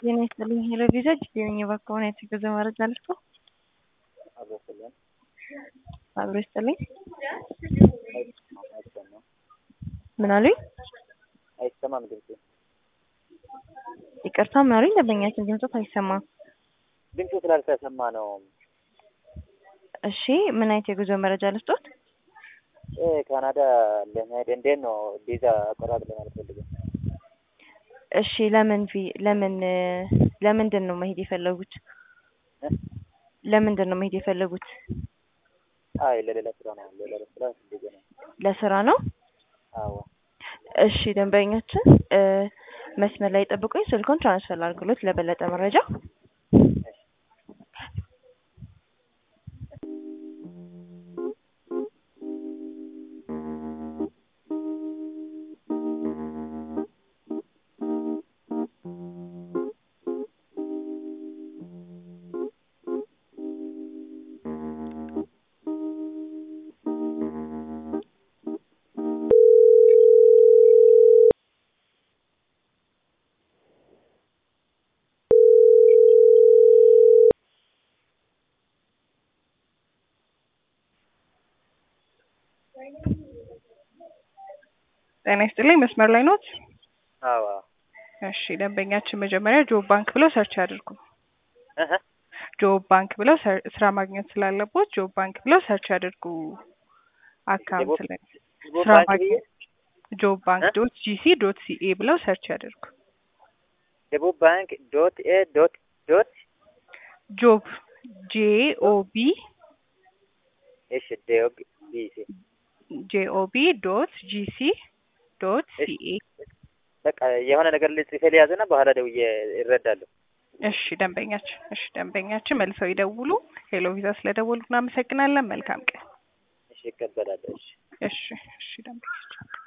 ጤና ይስጥልኝ ሄሎ ቪዛ ጅዴኝ ባከሆነ የተገዘ መረጃ ልስጦ አብሮ ይስጥልኝ ምን አሉኝ? አይሰማም ድምፁ። ይቅርታ ምን አሉኝ? ደንበኛችን ድምፆት አይሰማም። ድምፁ ስላልተሰማ ነው። እሺ ምን አይነት የጉዞ መረጃ ልስጦት? እ ካናዳ ለመሄድ እንዴት ነው ቪዛ አቆራጥ ለማለት ፈልገው። እሺ ለምን ቪ ለምን ለምንድን ነው መሄድ የፈለጉት? እ? ለምንድን ነው መሄድ የፈለጉት? አይ ለሌላ ስራ ነው። ለሌላ ስራ እንደዚህ ነው። ለስራ ነው? አዎ እሺ ደንበኛችን እ መስመር ላይ ጠብቁኝ፣ ስልኩን ትራንስፈር አድርጉለት ለበለጠ መረጃ። ጤና ይስጥልኝ መስመር ላይ ኖት? አዎ እሺ ደንበኛችን መጀመሪያ ጆብ ባንክ ብለው ሰርች ያድርጉ። እህ ጆብ ባንክ ብለው ሰር- ስራ ማግኘት ስላለቦት ጆብ ባንክ ብለው ሰርች ያድርጉ። አካውንት ላይ ጆብ ስራ ባንክ ብዬ ማግኘት ጆብ ባንክ እ? ዶት ጂሲ ዶት ሲኤ ብለው ሰርች ያድርጉ። ደቡብ ባንክ ዶት ኤ ዶት ዶት ጆብ ጄ ኦ ቢ እሺ ዴግ ቢሲ ጄኦቢ ዶት ጂሲ ዶት እሺ። ሲኤ በቃ የሆነ ነገር ልጽፌ ሊያዝና በኋላ ደውዬ እረዳለሁ። እሺ ደንበኛችን እሺ ደንበኛችን መልሰው ይደውሉ። ሄሎ ቪዛ ስለደወሉ እናመሰግናለን። መልካም ቀን። እሺ እቀበላለሁ። እሺ እሺ እሺ ደንበኛችን